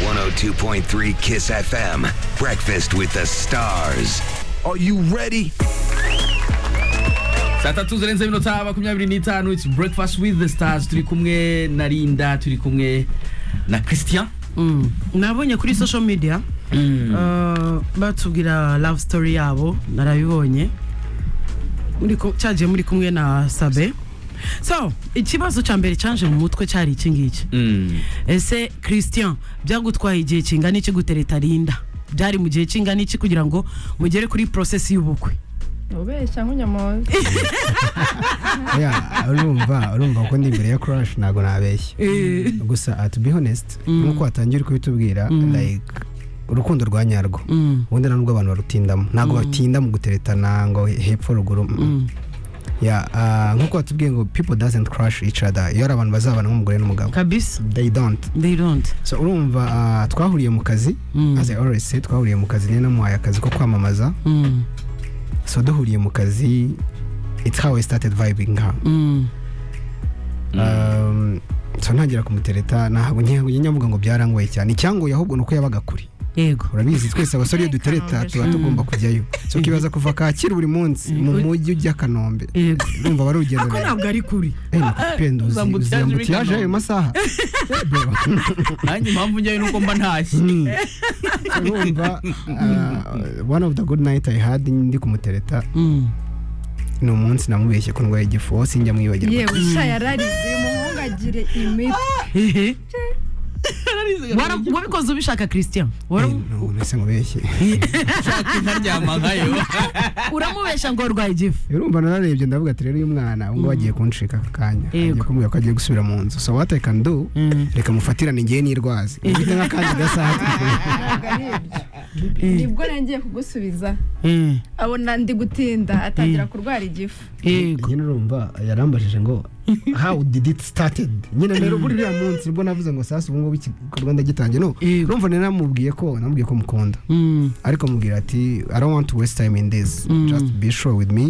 102.3 Kiss FM. Breakfast with the Stars. Are you ready? saa tatu zirenze iminota makumyabiri n'itanu its breakfast with the stars turi kumwe na linda turi kumwe na christian Mm. nabonye kuri social media uh, batubwira love story yabo narabibonye Muri ko- cyagiye muri kumwe na sabe so ikibazo cya mbere cyaje mu mutwe cyari iki ngiki Mm. ese christian byagutwaye igihe kingana iki gutereta rinda byari mu gihe kingana iki kugira ngo mugere kuri process y'ubukwe ubeshya nk'unyamuntu ya urumva urumva ko ndi imbere ya crash ntabwo nabeshya gusa uh, to be honest nk'uko watangiye uri kubitubwira like urukundo rwa nyarwo Mm. ubundi nta nubwo abantu barutindamo ntabwo batinda mu guteretana ngo hepfo ruguru mm. ya ah, nk'uko watubwiye ngo people doesn't crush each other iyo ari abantu bazabana nk'umugore n'umugabo kabisa they don't they don't so urumva ah, twahuriye mu kazi Mm. as i always say twahuriye mu kazi niyo namuhaye akazi ko kwamamaza Mm. so duhuriye mu kazi it's how i started vibing ha Mm. Um, so ntangira kumutereta ntabwo nyamuga ngo byarangoye cyane icyangoye ahubwo ni uko yabaga kure yego urabizi twese abasore iyo dutereta tuba tugomba kujyayo so ukibaza kuva kacyiru buri munsi mu mujyi ujya kanombe yego urumva wari urugendo ako ntabwo ari kuri Uzambukiyaje uzambutiyaje ayo masaha nanjye impamvu njyayo nuko mba ntashye Mm. urumva uh, one of the good night i had ndi kumutereta Mm. ni umunsi namubeshye ko ndwaye igifu sinjya mwibagirwa yewe sha yararize umuhungu agire imiti Hehe. Wara- wabikoze ubishaka christian Wara- nese mubeshye nshaka nkaryama nkayo uramubeshya ngo warwaye igifu urumva nararebye ndavuga ati rero uyu mwana ubwo bagiye kunshika aka kanya Yego. agiye kumbwira ko agiye gusubira mu nzu so what i can do Mm. reka mufatirane ngewe n'irwazi mfite nk'akandi gasaha ntabwo ari ibyo nibwo nangiye kugusubiza Mm. abona ndi gutinda atangira kurwara igifu yego nyine urumva yarambajije ngo how did it started nyine rero buri uriya munsi nibwo navuze ngo sasa ubu ngubu igikorwa ndagitangiye no Yego. urumva nari namubwiye ko namubwiye ko mukunda Mm. ariko mubwira ati i don't want to waste time in this just be sure with me